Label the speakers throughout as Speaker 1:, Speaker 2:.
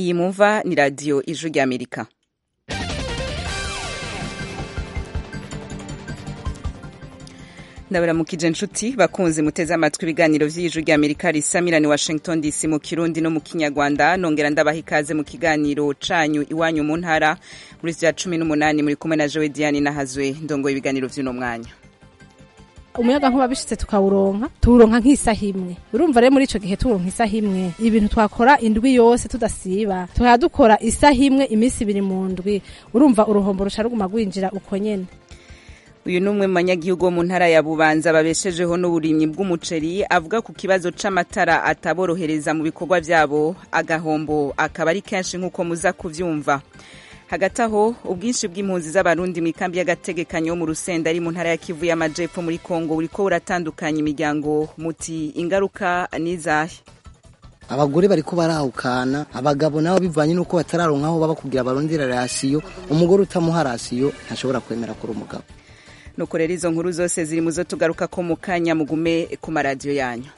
Speaker 1: iyi mumva ni radiyo ijwi ry'amerika ndabaramukije inshuti bakunze muteze amatwi ibiganiro by'ijwi ry'amerika risamirani washington dc mu kirundi no mu kinyarwanda nongera ndabaha ikaze mu kiganiro canyu iwanyu mu ntara muri vya cumi n'umunani muri kumwe na jowe diane nahazwe ndongoye ibiganiro vy'uno mwanya
Speaker 2: umuyaga nkuba bishitse tukawuronka tuwuronka nk'isaha imwe urumva rero muri ico gihe tuwuronka isaha imwe ibintu twakora indwi yose tudasiba tukaba dukora isaha imwe iminsi ibiri mu ndwi urumva uruhombo ruca ruguma rwinjira uko nyene
Speaker 1: uyu ni umwe mu banyagihugu bo mu ntara ya bubanza babeshejeho n'uburimyi bw'umuceri avuga ku kibazo c'amatara ataborohereza mu bikorwa vyabo agahombo akaba ari kenshi nk'uko muza kuvyumva hagati aho ubwinshi bw'impunzi z'abarundi mu ikambi y'agategekanyo mu rusenda ari mu ntara ya kivu y'amajepfo muri kongo buriko buratandukanya imiryango muti ingaruka n'izahe
Speaker 3: abagore bariko barahukana abagabo nabo bivanye nuko batararonka aho baba kugira barondera rasiyo umugore utamuha rasiyo ntashobora kwemera kuri umugabo
Speaker 1: nuko rero izo nkuru zose ziri mu zo tugaruka ko mu kanya mugume ku maradiyo yanyu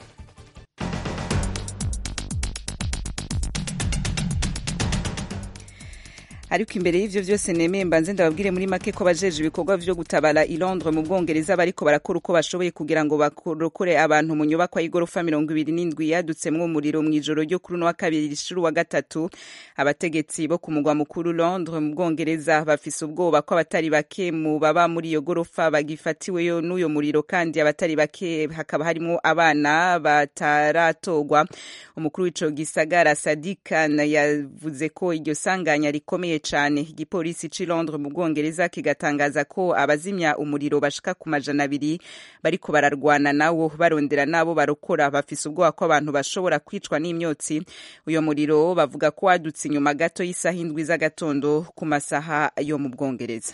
Speaker 1: ariko imbere y'ivyo vyose nemeye mbanze ndababwire muri make ko bajeje ibikorwa vyo gutabara i Londres mu Bwongereza bariko barakora uko bashoboye kugira ngo bakorokore abantu mu nyubakwa y'igorofa mirongo ibiri n'indwi yadutsemwo umuriro mw'ijoro ryo kuri uno wa kabiri rishuru wa gatatu abategetsi bo ku mugwa mukuru Londres mu Bwongereza bafise ubwoba ko abatari bake mu baba muri iyo gorofa bagifatiweyo n'uyo muriro kandi abatari bake hakaba harimwo abana bataratorwa umukuru w'ico gisagara Sadikan yavuze ko iryo sanganya rikomeye cyane igipolisi c'i Londres mu Bwongereza kigatangaza ko abazimya umuriro bashika ku majana abiri bariko bararwana nawo barondera nabo barokora bafise ubwoba ko abantu bashobora kwicwa n'imyotsi uyo muriro bavuga ko wadutse inyuma gato y'isaha indwi z'agatondo ku masaha yo mu Bwongereza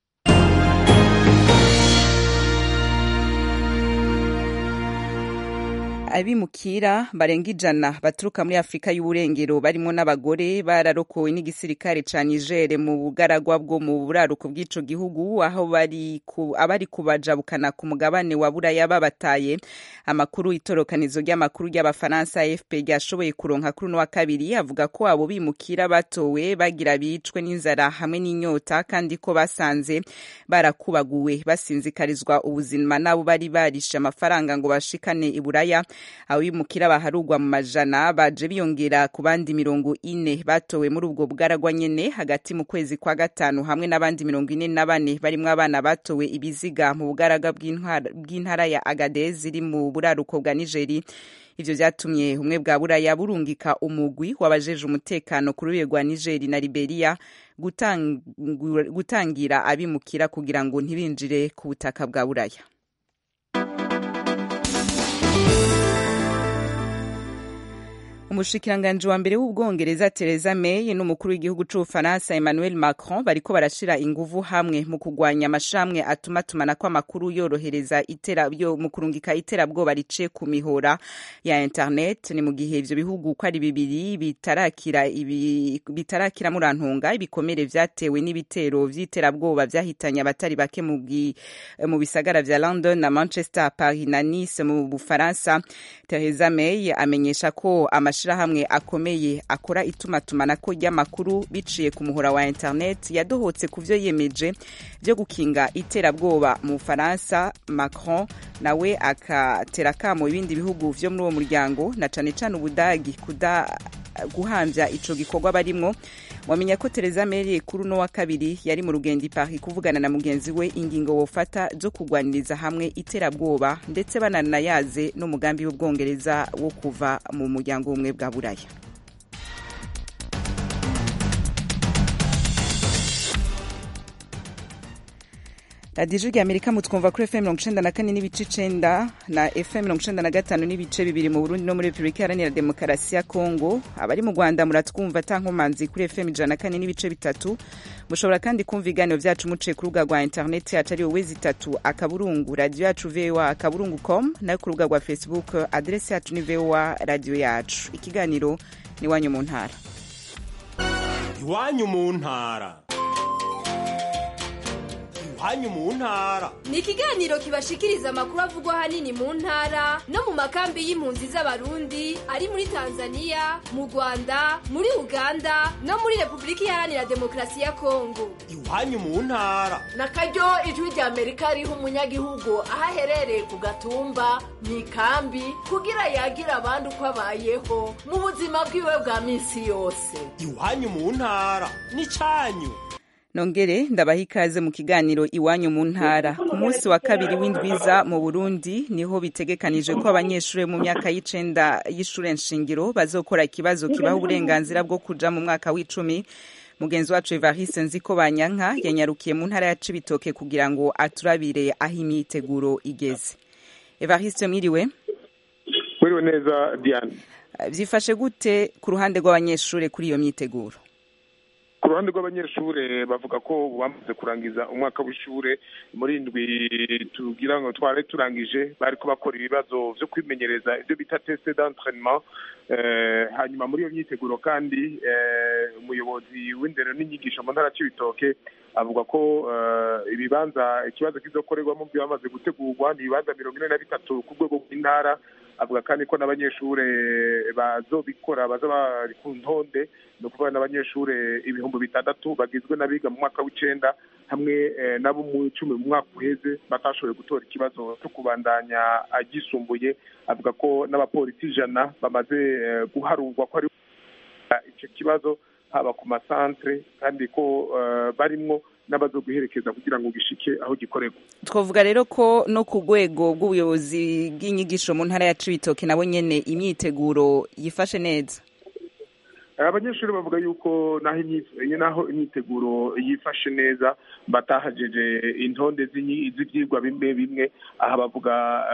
Speaker 1: abimukira barenga ijana baturuka muri afurika y'uburengero barimo n'abagore bararokowe n'igisirikare ca niger mu bugaragwa bwo mu buraruko bw'ico gihugu aho bari ku, abari kubajabukana ku mugabane wa buraya babataye amakuru itorokanizo ry'amakuru ry'abafaransa afp ryashoboye kuronka kuri uno wa kabiri avuga ko abo bimukira batowe bagira bicwe n'inzara hamwe n'inyota kandi ko basanze barakubaguwe basinzikarizwa ubuzima n'abo bari barishe amafaranga ngo bashikane i buraya abimukira baharugwa mu majana baje biyongera ku bandi mirongo ine batowe muri ubwo bwaragwa nyene hagati mu kwezi kwa gatanu hamwe n'abandi mirongo ine na bane barimwo abana batowe ibiziga mu bugaraga bw'intara ya agadez iri mu buraruko bwa nigeri ivyo vyatumye ubumwe bwa buraya burungika umugwi wabajeje umutekano ku rubibe rwa nigeri na liberia gutangira abimukira kugira ngo ntibinjire ku butaka bwa buraya umushikiranganji wa mbere w'ubwongereza Theresa May n'umukuru w'igihugu c'ubufaransa Emmanuel Macron bariko barashira inguvu hamwe mu kugwanya amashramwe atuma tumanako amakuru yorohereza itera yo mu kurungika iterabwoba rice ku mihora ya internet ni mu gihe ivyo bihugu ko ari bibiri bitarakira ibi bitarakira murantunga ibikomere vyatewe n'ibitero vy'iterabwoba vyahitanye abatari bake mu mu bisagara vya London na Manchester Paris na Nice mu Bufaransa Theresa May amenyesha ko amashirahamwe akomeye akora itumatumanako ry'amakuru biciye ku muhora wa internet yadohotse ku vyo yemeje vyo gukinga iterabwoba mu Bufaransa Macron nawe akatera kamo ibindi bihugu vyo muri uwo muryango na cane cane Ubudagi kuda guhamvya ico gikorwa barimwo wamenya ko Theresa May kuri uno wa kabiri yari mu rugendo i Paris kuvugana na mugenzi we ingingo wofata zo kugwaniriza hamwe iterabwoba ndetse bananayaze n'umugambi w'ubwongereza wo kuva mu muryango w'ubumwe bwa buraya radiyo ijwi amerika mutwumva kuri fm mirongo icenda na kane n'ibice icenda na fm mirongo icenda na gatanu n'ibice bibiri mu burundi no muri repubulika iharanira demokarasi ya kongo abari mu rwanda muratwumva atankomanzi kuri fm ijana na kane n'ibice bitatu mushobora kandi kumva ibiganiro vyacu muciye ku rubuga rwa interineti yacu ariyo wezi itatu akaburungu radiyo yacu voa akaburungu com nayo ku rubuga rwa facebook aderesi yacu ni voa radiyo yacu ikiganiro ni iwanyu mu ntara
Speaker 4: iwanyu mu ntara iwanyu mu ntara
Speaker 5: ni ikiganiro kibashikiriza amakuru avugwa ahanini mu ntara no mu makambi y'impunzi z'abarundi ari muri tanzania mu rwanda muri uganda no muri repubulika iharanira demokarasi ya kongo
Speaker 4: iwanyu mu ntara
Speaker 6: na karyo ijwi rya amerika riha umunyagihugu aho aherereye ku gatumba mu ikambi kugira yagira abandi uko abayeho mu buzima bwiwe bwa minsi yose
Speaker 4: iwanyu mu ntara n'icyanyu
Speaker 1: nongere ndabaha ikaze mu kiganiro iwanyu mu ntara ku munsi wa kabiri w'indwiza mu burundi niho bitegekanije ko abanyeshuri mu myaka y'icenda y'ishure nshingiro bazokora ikibazo kibaha uburenganzira bwo kuja mu mwaka w'icumi mugenzi wacu evariste nziko banyanka yanyarukiye mu ntara ya cibitoke kugira ngo aturabire aho imyiteguro igeze evariste mwiriwe
Speaker 7: mwiriwe neza diane
Speaker 1: vyifashe gute ku ruhande rw'abanyeshuri kuri iyo myiteguro
Speaker 7: ku ruhande rw'abanyeshuri bavuga ko bamaze kurangiza umwaka w'ishure muri indwi tugira ngo twari turangije bari bakora ibibazo vyo kwimenyereza ibyo bita teste d'entraînement hanyuma muri iyo myiteguro kandi umuyobozi w'indero n'inyigisho mu ntara c'ibitoke avuga ko ibibanza ikibazo kizokorerwamo byo bamaze gutegurwa ni ibibanza mirongo ine na bitatu ku rwego rw'intara avuga kandi ko n'abanyeshuri bazobikora baza bari ku ntonde ni ukuvuga n'abanyeshuri ibihumbi bitandatu bagizwe n'abiga mu mwaka w'icenda hamwe nabo mu icumi mu mwaka uheze batashoboye gutora ikibazo cyo kubandanya agisumbuye avuga ko n'abapolisi ijana bamaze guharurwa ko ari icyo kibazo haba ku masantere kandi ko barimwo n'abazo guherekeza kugira ngo gishike aho gikorerwa
Speaker 1: twavuga rero ko no ku rwego rw'ubuyobozi bw'inyigisho mu ntara ya cibitoke nabo nyene imyiteguro yifashe neza
Speaker 7: abanyeshuri bavuga yuko naho imyiteguro yifashe neza batahajeje intonde z'ivyigwa bimwe bimwe aha bavuga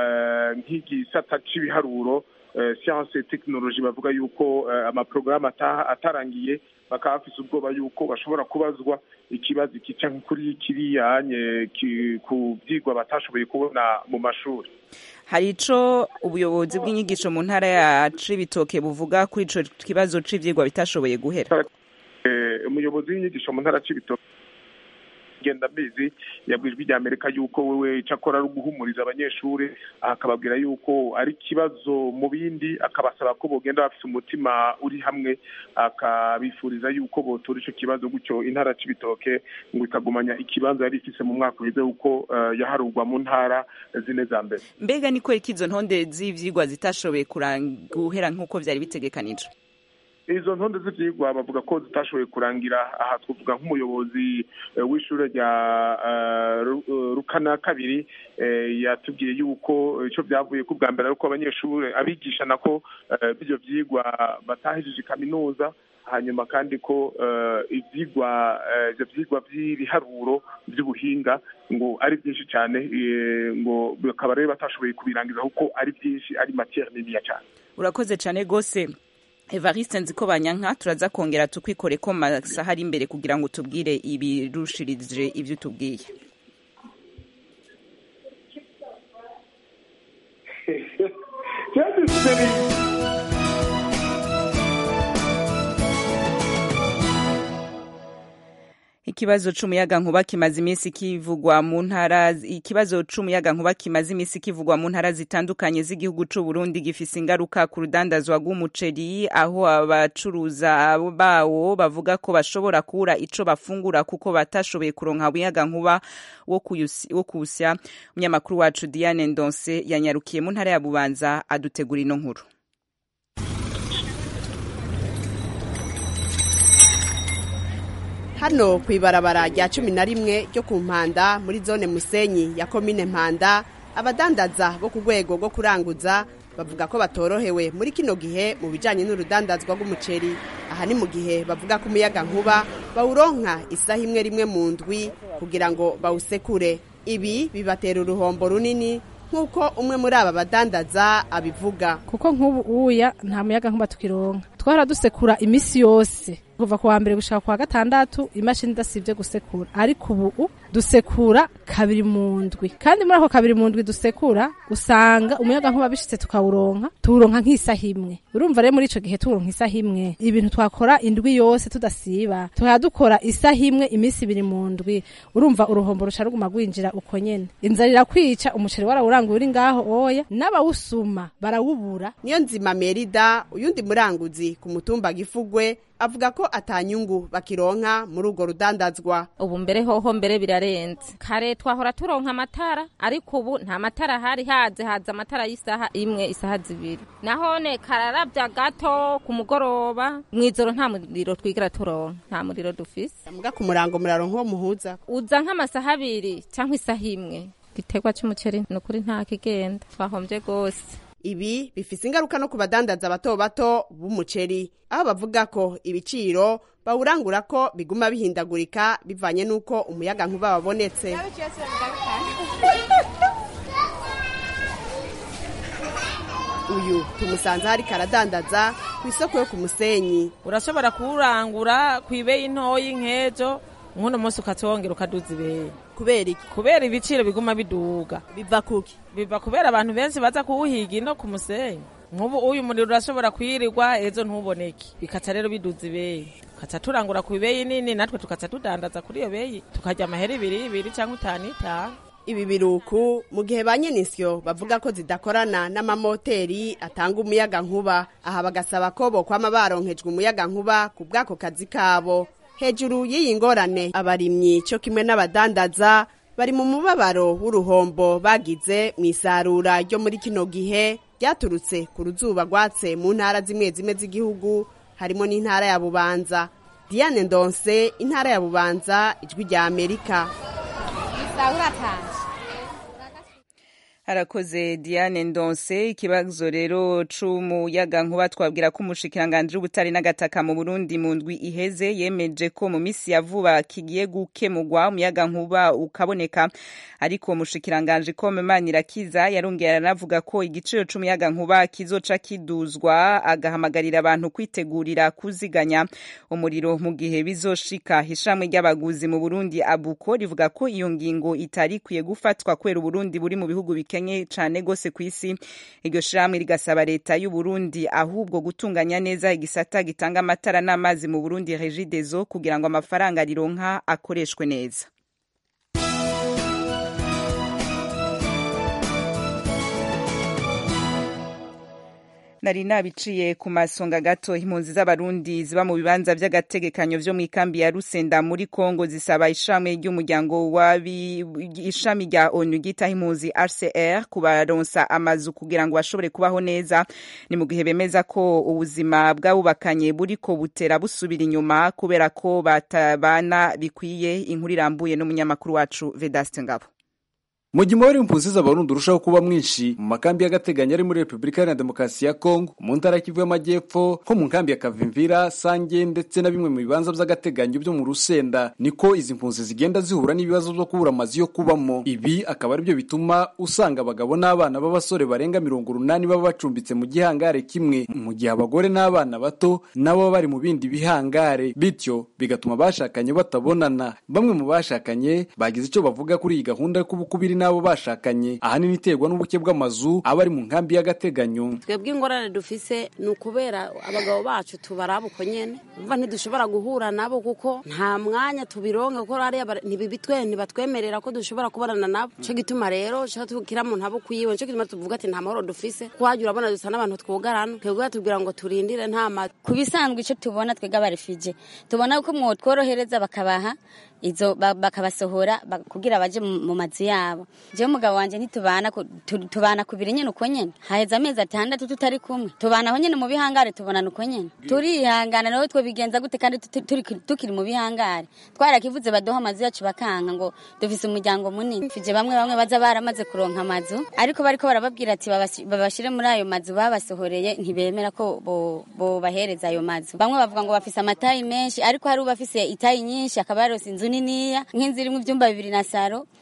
Speaker 7: nk'igisata c'ibiharuro siyanse tekinoloji bavuga yuko amaporogaramu atarangiye bakaba bafise ubwoba yuko bashobora kubazwa ikibazo kica kuri kiriyanye ku vyigwa batashoboye kubona mu mashuri
Speaker 1: hari ico ubuyobozi bw'inyigisho mu ntara ya cibitoke buvuga kuri ico kibazo c'ivyigwa bitashoboye guhera
Speaker 7: umuyobozi w'inyigisho mu ntara c'ibitoke genda mbizi yabwijwe rya amerika yuko wewe icyo akora ari uguhumuriza abanyeshuri akababwira yuko ari ikibazo mu bindi akabasaba ko bogenda bafite umutima uri hamwe akabifuriza yuko botora icyo kibazo gutyo intara c'ibitoke ngo ikagumanya ikibanza yari ifise mu mwaka uheze uko yaharurwa mu ntara zine za mbere
Speaker 1: mbega ni ko izo ntonde z'ivyigwa zitashoboye guhera nk'uko vyari bitegekanijwe
Speaker 7: izo ntonde z'ivyigwa bavuga ko zitashoboye kurangira aha twavuga nk'umuyobozi w'ishure rya rukana kabiri yatubwiye yuko ico vyavuye ku bwa mbere ariko abanyeshuri abigisha nako b'ivyo vyigwa batahejije kaminuza hanyuma kandi ko ivyigwa ivyo vyigwa vy'ibiharuro vy'ubuhinga ngo ari byinshi cyane ngo bakaba rero batashoboye kubirangiza kuko ari byinshi ari matière niniya cyane
Speaker 1: urakoze cyane rwose evariste nziko banyanka turaza kongera tukwikore ko masaha ari imbere kugira ngo tubwire ibirushirije ibyo tubwiye ikibazo c'umuyaga nkuba kimaze iminsi kivugwa mu ntara ikibazo c'umuyaga nkuba kimaze iminsi kivugwa mu ntara zitandukanye z'igihugu c'u Burundi gifise ingaruka ku rudandazwa rw'umuceri aho abacuruza bawo bavuga ko bashobora kubura ico bafungura kuko batashoboye kuronka umuyaga nkuba wo kuwusya umunyamakuru wacu Diane Ndonse yanyarukiye mu ntara ya Bubanza adutegura ino nkuru
Speaker 8: hano ku ibarabara rya cumi na rimwe ryo ku mpanda muri zone musenyi ya komine mpanda abadandaza bo ku rwego rwo kuranguza bavuga ko batorohewe muri kino gihe mu bijyanye n'urudandazwa rw'umuceri aha ni mu gihe bavuga ko umuyaga nkuba bawuronka isaha imwe rimwe mu ndwi kugira ngo bawusekure ibi bibatera uruhombo runini nk'uko umwe muri aba badandaza abivuga
Speaker 2: kuko nk'ubu uya nta muyaga nkuba tukironka twara dusekura iminsi yose kuva ku wa mbere gushika ku wa gatandatu imashini idasivye gusekura ariko ubu dusekura kabiri mu ndwi kandi muri ako kabiri mu ndwi dusekura usanga umuyaga nkuba bishitse tukawuronka tuwuronka nk'isaha imwe urumva rero muri ico gihe tuwuronka isaha imwe ibintu twakora indwi yose tudasiba tukaba dukora isaha imwe iminsi ibiri mu ndwi urumva uruhombo ruca ruguma rwinjira uko nyene inzara irakwica umuceri warawuranguye uri ngaho oya n'abawusuma barawubura
Speaker 8: niyo nzima merida uyundi muranguzi ku mutumba gifugwe avuga ko atanyungu bakironka muri urwo rudandazwa
Speaker 9: ubu mbere hoho mbere birarenze kare twahora turonka amatara ariko ubu nta matara hari haze haza amatara y'isaha imwe isaha zibiri nahone kararavya gato ku mugoroba mw'ijoro nta muriro twigera turonka nta muriro dufise
Speaker 8: muga ku murango muraronka uwo muhuza
Speaker 9: uza nk'amasaha abiri canke isaha imwe igiterwa c'umuceri ni ukuri nta kigenda twahomvye gose
Speaker 8: ibi bifise ingaruka no ku badandaza bato bato b'umuceri aho bavuga ko ibiciro bawurangura ko biguma bihindagurika bivanye n'uko umuyaga nkuba wabonetse uyu tumusanze hari karadandaza ku isoko yo ku musenyi
Speaker 10: urashobora kuwurangura ku ibeyi ntoyi nk'ejo nk'uno munsi ukatwongera ukaduza ibeyi
Speaker 8: kubera iki
Speaker 10: kubera ibiciro biguma biduga
Speaker 8: biva kuki
Speaker 10: biva kubera abantu benshi baza kuwuhiga ino ku musenyi nk'ubu uyu muriro urashobora kwirirwa ejo ntuboneke bikaca rero biduza ibeyi tukaca turangura ku ibeyi nini natwe tukaca tudandaza kuri iyo beyi tukarya amahera ibiri ibiri cyangwa itanu itanu
Speaker 8: ibi biruku mu gihe ba nyenisyo bavuga ko zidakorana n'amamoteri atanga umuyaga nkuba aha bagasaba ko bokwama baronkejwe umuyaga nkuba ku bw'ako kazi kabo hejuru y'iyi ngorane abarimyi cyo kimwe n'abadandaza bari mu mubabaro w'uruhombo bagize mu isarura ryo muri kino gihe ryaturutse ku ruzuba rwatse mu ntara zimwe zimwe z'igihugu harimo n'intara ya bubanza diane ndonse intara ya bubanza ijwi rya amerika
Speaker 1: harakoze diane ndonse ikibazo rero c'umuyaga nkuba twabwira ko umushikiranganji w'ubutare n'agataka mu burundi mu ndwi iheze yemeje ko mu misi ya vuba kigiye gukemurwa umuyaga nkuba ukaboneka ariko umushikiranganji kome manirakiza yarongera aranavuga ko igiciro c'umuyaga nkuba kizoca kiduzwa agahamagarira abantu kwitegurira kuziganya umuriro mu gihe bizoshika ishamwe ry'abaguzi mu burundi abuko rivuga ko iyo ngingo itari ikwiye gufatwa kubera uburundi buri mu bihugu bikenye cane gose ku isi iryo shirahamwe rigasaba leta y'u Burundi ahubwo gutunganya neza igisata gitanga amatara n'amazi mu Burundi Regideso kugira ngo amafaranga rironka akoreshwe neza nari nabiciye ku masonga gato impunzi z'abarundi ziba mu bibanza vy'agategekanyo vyo mw'ikambi ya Rusenda muri Kongo zisaba ishami ry'umuryango wabi ishami rya ONU gitaho impunzi RCR kubaronsa amazu kugira ngo bashobore kubaho neza ni mu gihe bemeza ko ubuzima bw'abubakanye buriko butera busubira inyuma kubera ko batabana bikwiye inkuru irambuye n'umunyamakuru wacu Vedaste Ngabo
Speaker 11: mu gihe umubare w'impunzi z'abarundi urushaho kuba mwinshi mu makambi y'agateganyo ari muri repubulika iharanira demokarasi ya kongo mu ntara ya kivu y'amajyepfo nko mu nkambi ya kavimvira sange ndetse na bimwe mu bibanza by'agateganyo byo mu rusenda niko izi mpunzi zigenda zihura n'ibibazo byo kubura amazu yo kubamo ibi akaba aribyo bituma usanga abagabo n'abana b'abasore barenga mirongo urunani baba bacumbitse mu gihangare kimwe mu gihe abagore n'abana bato nabo baba bari mu bindi bihangare bityo bigatuma abashakanye batabonana bamwe mu bashakanye bagize icyo bavuga kuri iyi gahunda yo kubukubiri n'abo bashakanye ahanini iterwa n'ubuke bw'amazu aba ari mu nkambi y'agateganyo
Speaker 12: twebwe ingorane dufise ni ukubera abagabo bacu tubaraba uko nyene umva ntidushobora guhura nabo kuko nta mwanya tubironke kuko hariya ntibibitwe ntibatwemerera ko dushobora kubonana nabo nico gituma rero ca tukira mu ntabo kwiwe nico gituma tuvuga ati nta mahoro dufise kuhaja urabona dusa n'abantu twugarana twebwe batubwira ngo turindire nta mazu
Speaker 13: ku bisanzwe ico tubona twebwe abarefije tubona ko mwotworohereza bakabaha izo bakabasohora kugira baje mu mazu yabo jewe umugabo wanje ntitubana tubana kubiri nyene uko nyene haheze amezi atandatu tutari kumwe tubanaho nyene mu bihangare tubonana uko nyene turihangana nawe twe bigenza gute kandi tukiri mu bihangare twarakivuze baduha amazu yacu bakanka ngo dufise umuryango munini fije bamwe bamwe baza baramaze kuronka amazu ariko bariko barababwira ati babashire muri ayo mazu babasohoreye ntibemera ko bobahereza ayo mazu bamwe bavuga ngo bafise amatayi menshi ariko hari ubafise itayi nyinshi akaba yarose inzu niniya nk'inzu irimwo ivyumba bibiri na saro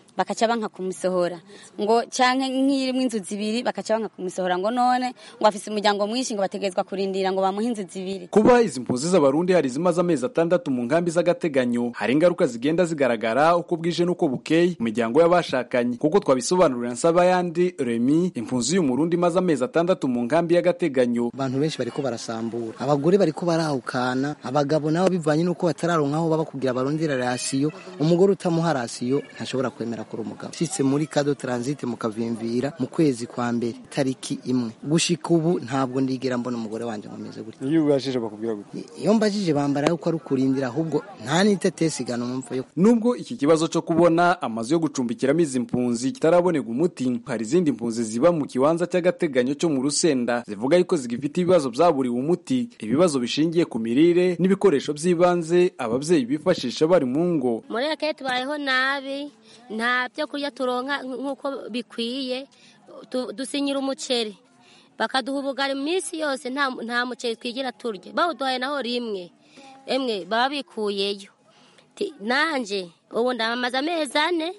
Speaker 13: bakaca banka kumusohora ngo canke nk'irimwo inzu zibiri bakaca banka kumusohora ngo none ngo afise umuryango mwinshi ngo bategerezwa kurindira ngo bamuhe inzu zibiri
Speaker 11: kuba izi mpunzi z'abarundi hari izimaze amezi atandatu mu nkambi z'agateganyo hari ingaruka zigenda zigaragara uko bwije n'uko bukeye mu miryango y'abashakanye kuko twabisobanurira nsaba yandi remi impunzi y'umurundi imaze amezi atandatu mu nkambi y'agateganyo
Speaker 3: abantu benshi bariko barasambura abagore bariko barahukana abagabo nabo bivanye n'uko batararonka aho baba kugira barondera rasiyo umugore utamuha rasiyo ntashobora kwemera kuri umugabo shitse muri kado transit mukavimvira mu kwezi kwa mbere tariki imwe gushika ubu ntabwo ndigera mbona umugore wanje nkomeze gutya
Speaker 14: iyo ubashije bakubwira gutya
Speaker 3: iyo mbajije bambara yuko ari ukurindira ahubwo nta n'itetesi igana umva yo
Speaker 11: nubwo iki kibazo cyo kubona amazu yo gucumbikiramo izi mpunzi kitarabonerwa umuti hari izindi mpunzi ziba mu kibanza cy'agateganyo cyo mu rusenda zivuga yuko zigifite ibibazo byaburiwe umuti ibibazo bishingiye ku mirire n'ibikoresho by'ibanze ababyeyi bifashisha bari mu ngo
Speaker 15: muri eke tubayeho nabi nta byo kurya turonka nk'uko bikwiye Tu- dusinyira umuceri bakaduha ubugari minsi yose nta nta muceri twigira turya bawuduhaye naho rimwe emwe baba bikuyeyo Ti- nanje ubu ndamaze amezi ane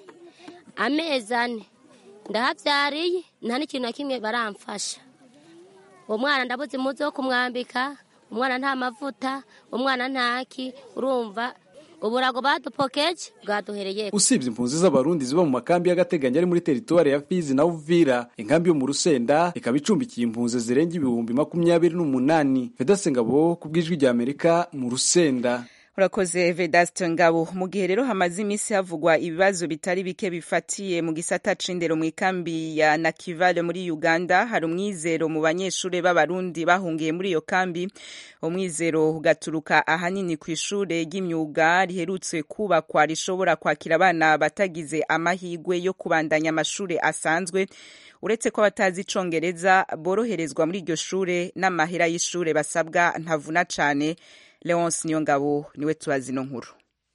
Speaker 15: amezi ane ndahabyariye nta n'ikintu na kimwe baramfasha uwo mwana ndabuze impuzu yo kumwambika umwana nta mavuta umwana ntaki urumva uburago badupokeje bwaduhereye
Speaker 11: usibye impunzi z'abarundi ziba mu makambi y'agateganyo ari muri teritwari ya fizi na uvira inkambi yo mu rusenda ikaba icumbikiye impunzi zirenga ibihumbi makumyabiri n'umunani vedase ngabo ku bw'ijwi rya amerika mu rusenda
Speaker 1: urakoze vedaste ngabo mu gihe rero hamaze iminsi havugwa ibibazo bitari bike bifatiye mu gisata c'indero mu ikambi ya nakivale muri uganda hari umwizero mu banyeshuri b'abarundi bahungiye muri iyo kambi umwizero ugaturuka ahanini ku ishure ry'imyuga riherutse kubakwa rishobora kwakira abana batagize amahigwe yo kubandanya amashuri asanzwe uretse ko abatazi icongereza boroherezwa muri iryo shure n'amahera y'ishure basabwa ntavuna cane leonce niyongabo niwe tubazi ino nkuru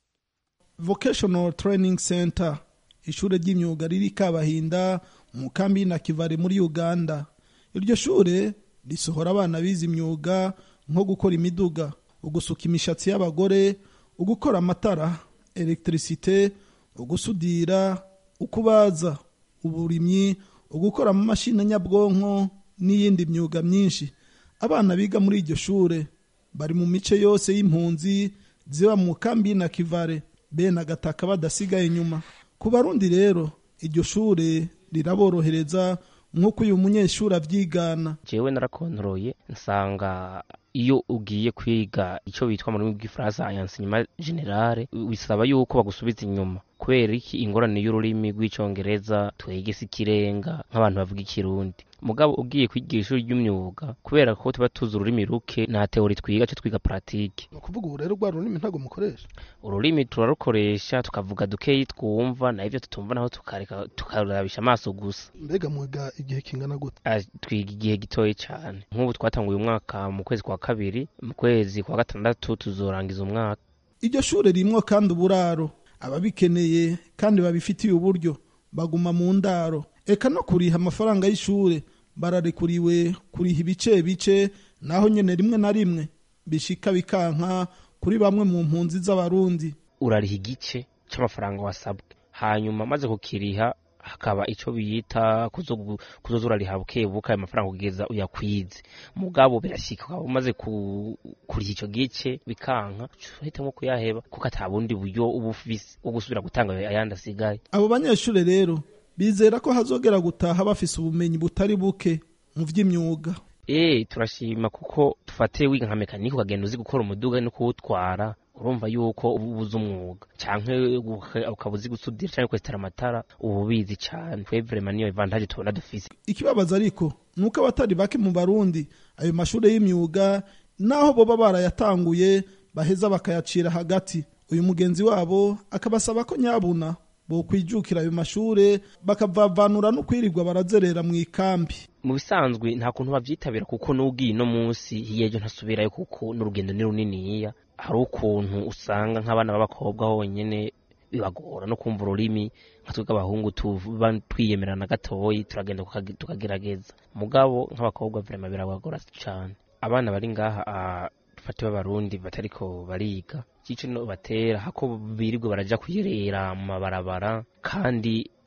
Speaker 16: vocational training center ishure ry'imyuga riri kabahinda mu kambi na kivare muri uganda iryo shure risohora abana bize imyuga nko gukora imiduga ugusuka imishatsi y'abagore ugukora amatara electricite ugusudira ukubaza uburimyi ugukora amamashini nyabwonko n'iyindi myuga myinshi abana biga muri iryo shure bari mu mice yose y'impunzi ziba mu kambi na kivare bene agataka badasigaye inyuma ku barundi rero iryo shure riraborohereza nk'uko uyu munyeshuri abyigana
Speaker 17: jewe narakontroye nsanga iyo ugiye kwiga icyo bitwa mu rurimi rw'ifaransa enseignement generale bisaba yuko bagusubiza inyuma kubera iki ingorane y'ururimi rw'icyongereza twegese ikirenga nk'abantu bavuga ikirundi mugabo ugiye kwigira ishuri ry'imyuga kubera ko tuba tuzi ururimi ruke nta teori twiga cyo twiga paratike
Speaker 16: ni ukuvuga ubu rero rwa rurimi ntabwo mukoresha
Speaker 17: ururimi turarukoresha tukavuga dukeyi twumva naho ibyo tutumva naho tukareka tukarabisha amaso gusa
Speaker 16: mbega mwiga igihe kingana gute
Speaker 17: Ah, twiga igihe gitoya cyane nk'ubu twatanguye umwaka mu kwezi kwa kabiri mu kwezi kwa gatandatu tuzorangiza umwaka
Speaker 16: iryo shure rimwo kandi uburaro ababikeneye kandi babifitiye uburyo baguma mu ndaro eka no kuriha amafaranga y'ishure bararekuriwe kuriha ibice bice naho nyene rimwe na rimwe bishika bikanka kuri bamwe mu mpunzi z'abarundi
Speaker 17: urariha igice cy'amafaranga wasabwe hanyuma maze kukiriha hakaba icyo biyita kuzo- kuzoza urariha buke buke ayo mafaranga kugeza uyakwize mugabo birashyika ukaba umaze ku- kuriha icyo gice bikanka uhitamo kuyaheba kuko ata bundi buryo uba ufise bwo gusubira gutanga ayandi asigaye
Speaker 16: abo banyeshure rero bizera ko hazogera gutaha bafise ubumenyi butari buke mu vy'imyuga
Speaker 17: Eh turashima kuko tufate wiga nka mekanike ukagenda uzi gukora umuduga no kuwutwara urumva yuko uba ubuze umwuga canke uka- ukaba uzi gusudira canke kwesitara amatara uba ubizi cane twe vraiment niyo avantage tubona dufise
Speaker 16: ikibabaza ariko ni uko abatari bake mu barundi ayo mashure y'imyuga naho boba barayatanguye baheza bakayacira hagati uyu mugenzi wabo akabasaba ko nyabuna bokwijukira ayo mashure bakavavanura no kwirirwa barazerera mu ikambi
Speaker 17: mu bisanzwe nta kuntu bavyitabira kuko n'ugiye no munsi hiyejo ntasubirayo kuko n'urugendo ni runiniya hari ukuntu usanga nk'abana b'abakobwa honyene bibagora no kumva ururimi nka twebwe abahungu tuba twiyemerana gatoyi turagenda tukage- tukagerageza mugabo nk'abakobwa vrema birabagora cane abana bari ngaha ah, dufate b'abarundi batariko bariga cico no batera hako birirwe baraja kuyerera mu mabarabara kandi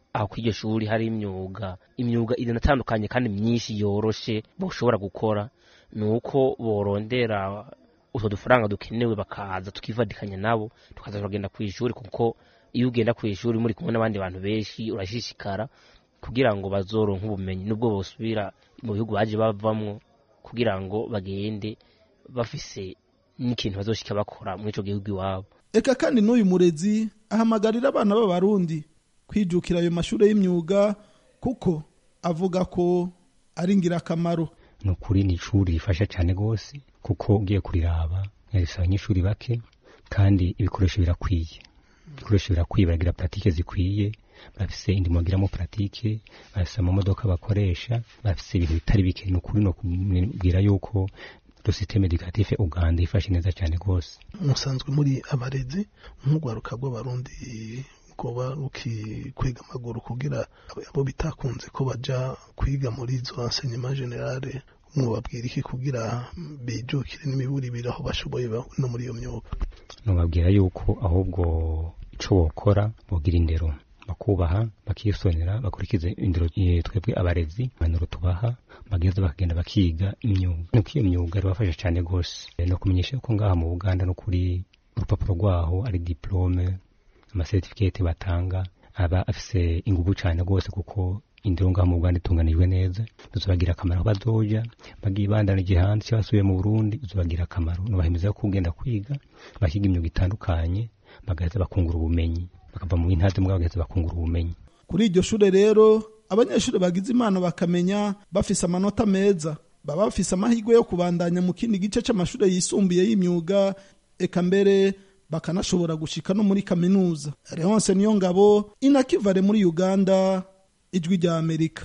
Speaker 17: aho kuri iryo shuri hari imyuga imyuga inatandukanye kandi myinshi yoroshe boshobora gukora ni uko borondera utwo dufaranga dukenewe bakaza tukivadikanya nabo tukaza turagenda ku ishuri kuko iyo ugenda ku ishuri muri kumwe n'abandi bantu benshi urashishikara kugira ngo bazoronke ubumenyi nubwo bosubira mu bihugu baje bavamwo kugira ngo bagende bafise n'ikintu bazoshika bakora muri ico gihugu iwabo
Speaker 16: eka kandi n'uyu murezi ahamagarira abana b'abarundi kwijukira ayo mashuri y'imyuga kuko avuga ko ari ingirakamaro
Speaker 14: ni ukuri ni ishuri rifasha cyane rwose kuko ugiye kuriraba risaba abanyeshuri bake kandi ibikoresho birakwiye ibikoresho birakwiye baragira paratike zikwiye bafise indimo bagiramo paratike bafise amamodoka bakoresha bafise ibintu bitari bike ni ukuri no kubwira yuko sisiteme edikatife uganda ifashe neza cyane rwose
Speaker 16: musanzwe muri abarezi nk'urwaruka rw'abarundi rwoba rukikwega amaguru kugira abo bitakunze ko baja kwiga muri izo enseignement generale mwubabwira iki kugira bijukire n'imiburibiri aho bashoboye no muri iyo myuga
Speaker 14: nubabwira yuko ahubwo ico bokora bogira indero bakubaha bakisonera bakurikiza indero twebwe abarezi impanuro tubaha bageza bakagenda bakiga imyuga nuko iyo myuga irabafasha cyane rwose no kumenyesha yuko ngaha mu buganda no kuri urupapuro rwaho ari diplome amasertifikate batanga aba afise inguvu cyane rwose kuko indero ngaha mu buganda itunganijwe neza bizobagira akamaro aho bazoja bagiye bandanije hanze cyangwa basubiye mu burundi bizobagira akamaro nubahemeza yo kugenda kwiga bakiga imyuga itandukanye bagaheza bakungura ubumenyi bakava mu intazi mbwa bagaheza bakungura ubumenyi
Speaker 16: kuri iryo shure rero abanyeshuri bagize impano bakamenya bafise amanota meza baba bafise amahirwe yo kubandanya mu kindi gice c'amashure yisumbuye y'imyuga eka mbere bakanashobora gushika no muri kaminuza Leonce niyo ngabo inakivare muri Uganda ijwi rya Amerika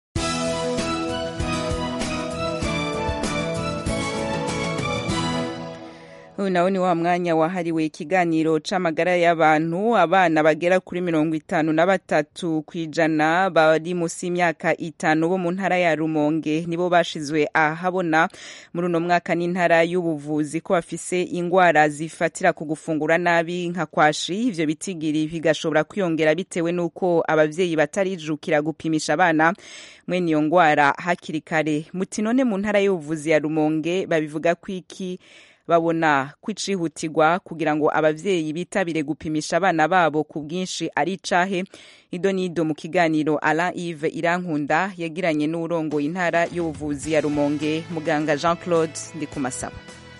Speaker 1: uyu nawo ni wa mwanya wahariwe ikiganiro c'amagara y'abantu abana bagera kuri mirongo itanu na batatu ku ijana bari munsi y'imyaka itanu bo mu ntara ya rumonge nibo bashizwe ahabona muri uno mwaka n'intara y'ubuvuzi ko bafise ingwara zifatira ku gufungura nabi nka kwashi ivyo bitigiri bigashobora kwiyongera bitewe n'uko abavyeyi batarijukira gupimisha abana mwene iyo ngwara hakiri kare muti none mu ntara y'ubuvuzi ya rumonge babivuga ko iki babona kwicihutirwa kugira ngo abavyeyi bitabire gupimisha abana babo ku bwinshi ari icahe ido nido mu kiganiro Alain Yves Irankunda yagiranye n'urongo intara y'ubuvuzi ya Rumonge muganga Jean Claude Ndikumasaba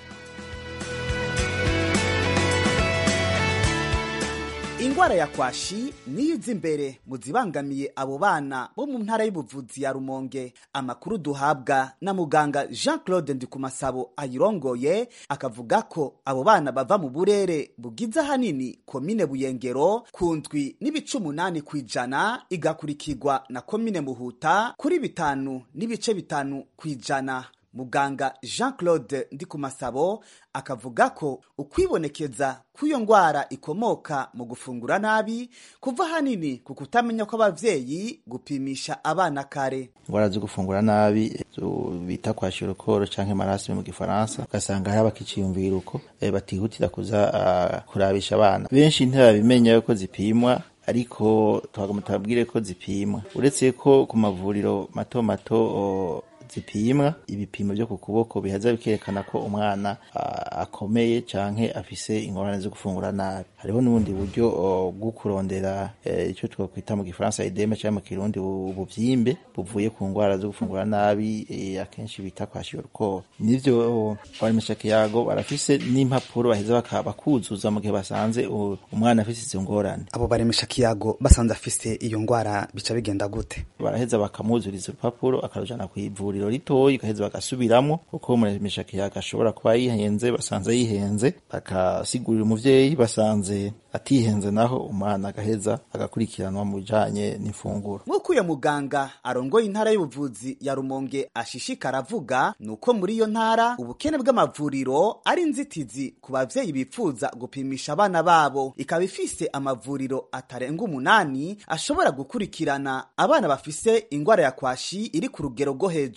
Speaker 18: ingwara ya kwashi niyo iza imbere mu zibangamiye abo bana bo mu ntara y'ubuvuzi ya rumonge amakuru duhabwa na muganga jean claude ndikumasabo ayirongoye akavuga ko abo bana bava mu burere bugize ahanini komine buyengero ku ndwi n'ibice umunani ku ijana igakurikirwa na komine muhuta kuri bitanu n'ibice bitanu ku ijana muganga jean claude ndikumasabo akavuga ko ukwibonekeza kw'iyo ndwara ikomoka mu gufungura nabi kuva hanini ku kutamenya kw'abavyeyi gupimisha abana kare
Speaker 19: ingwara zo gufungura nabi bita kwa shirokoro canke marasime mu gifaransa ugasanga hari abakiciyumvira uko e, batihutira kuza uh, kurabisha abana benshi ntibabimenya yuko zipimwa ariko twagomba tubabwire ko zipimwa uretse ko ku mavuriro mato mato o, zipimwa ibipimo byo ku kuboko bihaza bikerekana ko umwana akomeye canke afise ingorane zo gufungura nabi hariho n'ubundi buryo bwo kurondera icyo twakwita mu gifaransa edeme cyangwa mu kirundi ubuvyimbe buvuye ku ngwara zo gufungura nabi akenshi bita kwa shiorukoro nivyo abaremeshake yago barafise n'impapuro baheza bakuzuza mu gihe basanze umwana afise izo ngorane
Speaker 20: abo baremeshake yago basanze afise iyo ngwara bica bigenda gute
Speaker 19: baraheza bakamuzuriza urupapuro akarujana kw'ivuriro ivuriro ritoyi gaheza bagasubiramwo kuko umuremeshake agashobora kuba yihenze basanze yihenze bakasigurira umuvyeyi basanze atihenze naho umwana agaheza agakurikiranwa mu bijanye n'ifunguro
Speaker 18: nk'uko uyo muganga arongoye intara y'ubuvuzi ya rumonge ashishikara avuga ni uko muri iyo ntara ubukene bw'amavuriro ari inzitizi ku bavyeyi bifuza gupimisha abana babo ikaba ifise amavuriro atarenga umunani ashobora gukurikirana abana bafise ingwara ya kwashi iri ku rugero rwo hejuru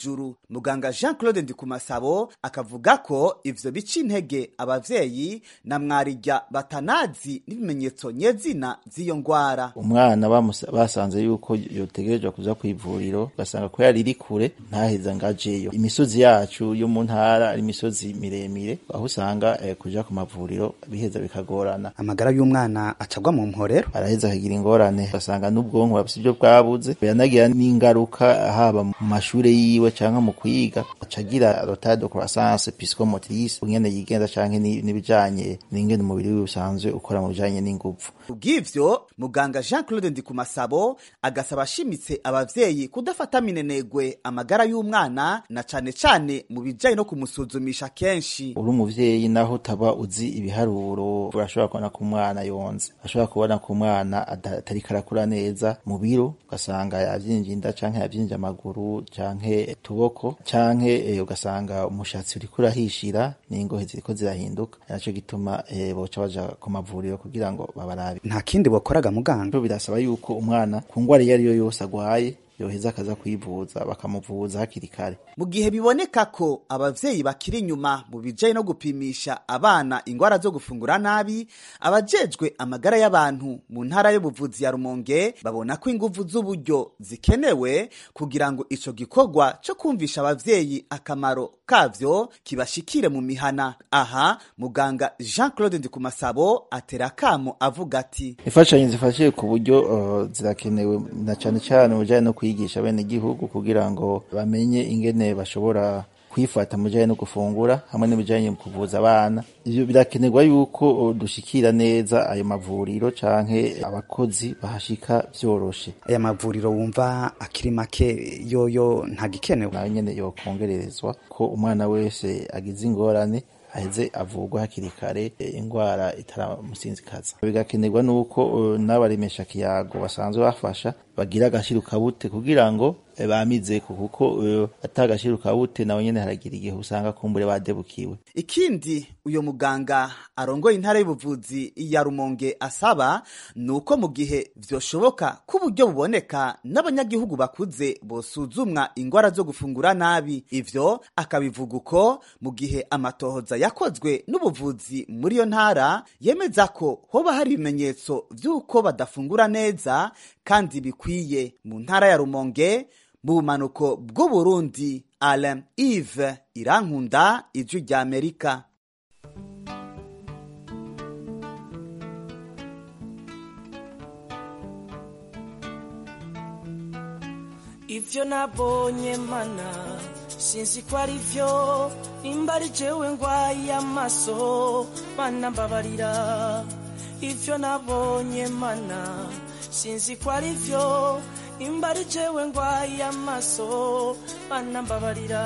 Speaker 18: hejuru muganga jean claude ndikumasabo akavuga ko ivyo bica intege abavyeyi na mwarirya batanazi n'ibimenyetso nyezina z'iyo ngwara
Speaker 19: umwana bamusa- basanze yuko yotegerezwa kuza ku ivuriro ugasanga ko yari iri kure ntaheza ngo ajeyo imisozi yacu yo mu ntara ari imisozi miremire aho usanga eh, kuja ku mavuriro biheza bikagorana
Speaker 20: amagara y'umwana acagwa mu mporero
Speaker 19: araheza akagira ingorane ugasanga n'ubwonko bafise ibyo bwabuze yanagira n'ingaruka haba mu mashure yiwe canke mu kwiga acagira retard de croissance psychomotrice ingene yigenza canke ni- n'ibijanye n'ingene umubiri wiwe usanzwe ukora mu bijanye n'inguvu
Speaker 18: kubw'ivyo muganga jean claude ndikumasabo agasaba ashimitse abavyeyi kudafata minenegwe amagara y'umwana na cane cane mu bijanye no kumusuzumisha kenshi
Speaker 19: uri umuvyeyi naho utaba uzi ibiharuro urashobora kubona ko umwana yonze ashobora kubona ko umwana ada- atariko arakura neza mu biro ugasanga yavyinje inda canke yavyinje amaguru canke utuboko canke eh, ugasanga umushatsi uriko urahishira n'ingohe ziriko zirahinduka naco gituma eh, boca baja ku mavuriro kugira ngo babarabe
Speaker 20: nta kindi bokoraga muganga
Speaker 19: birasaba yuko umwana ku ngwara iyo ariyo yose agwaye yoheza akaza kwivuza bakamuvuza hakiri kare
Speaker 18: mu gihe biboneka ko abavyeyi bakiri inyuma mu bijanye no gupimisha abana ingwara zo gufungura nabi abajejwe amagara y'abantu mu ntara y'ubuvuzi ya rumonge babona ko inguvu z'uburyo zikenewe kugira ngo ico gikorwa co kumvisha abavyeyi akamaro kavyo kibashikire mu mihana aha muganga jean claude ndikumasabo atera akamo avuga ati
Speaker 19: imfashanyo zifashije ku buryo uh, zirakenewe na cane cane mu bijanye no kwigisha bene igihugu kugira ngo bamenye ingene bashobora kwifata mu bijanye no gufungura hamwe n'ibijanye mu kuvuza abana ivyo birakenerwa yuko uh, dushikira neza ayo mavuriro canke abakozi bahashika vyoroshe
Speaker 20: aya mavuriro wumva akiri make yoyo ntagikenewe
Speaker 19: nayo nyene yokongererezwa ko umwana wese agize ingorane aheze avurwa hakiri kare eh, ingwara itaramusinzikaza bigakenerwa nuko uh, n'abaremesha kiyago basanzwe bafasha bagira agashiruka bute kugira ngo eh, bamizeko kuko uh, atagashiruka bute nawe nyene haragira igihe usanga kumbure badebukiwe
Speaker 18: ikindi uyo muganga arongoye intara y'ubuvuzi ya rumonge asaba ni uko mu gihe vyoshoboka ko uburyo buboneka n'abanyagihugu bakuze bosuzumwa ingwara zo gufungura nabi ivyo akabivuga uko mu gihe amatohoza yakozwe n'ubuvuzi muri iyo ntara yemeza ko hoba hari ibimenyetso vy'uko badafungura neza kandi bikwiye mu ntara ya rumonge mu bumanuko bw'uburundi alain ive irankunda ijwi rya amerika
Speaker 21: ivyo nabonye mana sinzi ko ari vyo nimba ari jewe ngwaye amaso mana mbabarira ivyo nabonye mana sinzi ko ari vyo nimba ari jewe ngwaye amaso mana mbabarira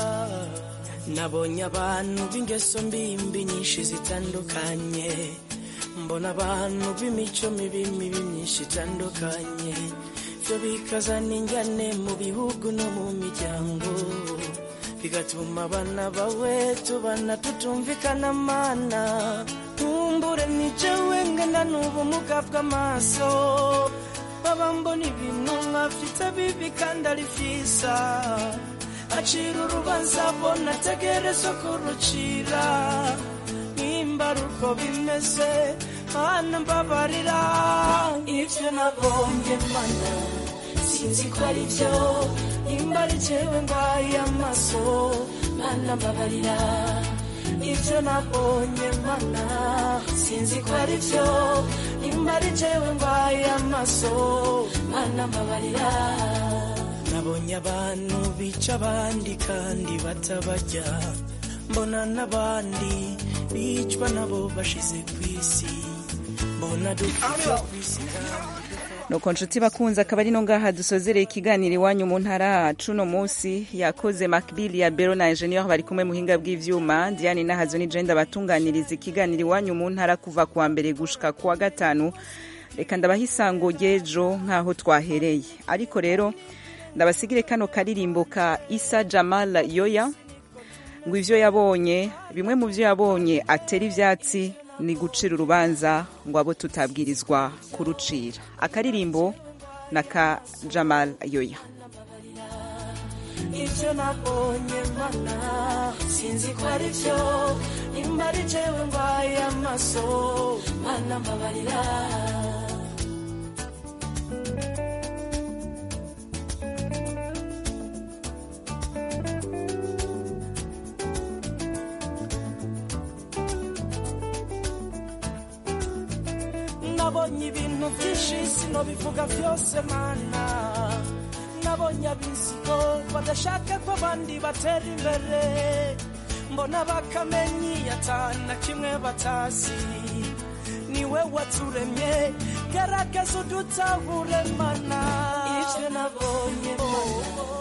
Speaker 21: nabonye abantu b'ingeso mbimbi nyinshi zitandukanye mbona abantu b'imico mibi mibi myinshi itandukanye vyo bikazana injyane mu bihugu no mu miryango bigatuma abana bawe tubana tutumvikana mana nkumbure ni jewe ngana n'ubumuga bw'amaso baba mbona ibintu nkafite bibi kandi ari vyiza acira urubanza bona ategerezwa kurucira nimba ari uko bimeze mana mbabarira ivyo nabonye mana sinzi ko ari vyo nimba ari jewe ngwaye amaso mana mbabarira ivyo nabonye mana sinzi ko ari vyo nimba ari jewe ngwaye amaso mana mbabarira nabonye abantu bica abandi kandi batabarya mbona n'abandi bicwa nabo bashize ku isi mbona dupfa ku isi
Speaker 1: nuko nshuti bakunze akaba ari no ngaha dusozereye ikiganiro iwanyu mu ntara cuno munsi yakoze makbili ya bero na engineer bari kumwe muhinga bw'ivyuma diane nahazo ni jenda batunganiriza ikiganiro iwanyu mu ntara kuva kuwa mbere gushika kuwa gatanu reka ndabaha isango ry'ejo nk'aho twahereye ariko rero ndabasigire kano karirimbo ka isa jamal yoya ngo ivyo yabonye bimwe mu vyo yabonye atera ivyatsi ni gucira urubanza ngo abo tutabwirizwa kurucira akaririmbo na ka jamal yoya
Speaker 21: ibyo nabonye mana sinzi ko ari byo nimba ari jewe ndwaye amaso mana mbabarira nabonye ibintu byinshi sinobivuga byose mana nabonye abisigo badashaka ko abandi batera imbere mbona bakamenyi atana kimwe batazi niwe waturemye garagaza udutahure mana ibyo nabonye mana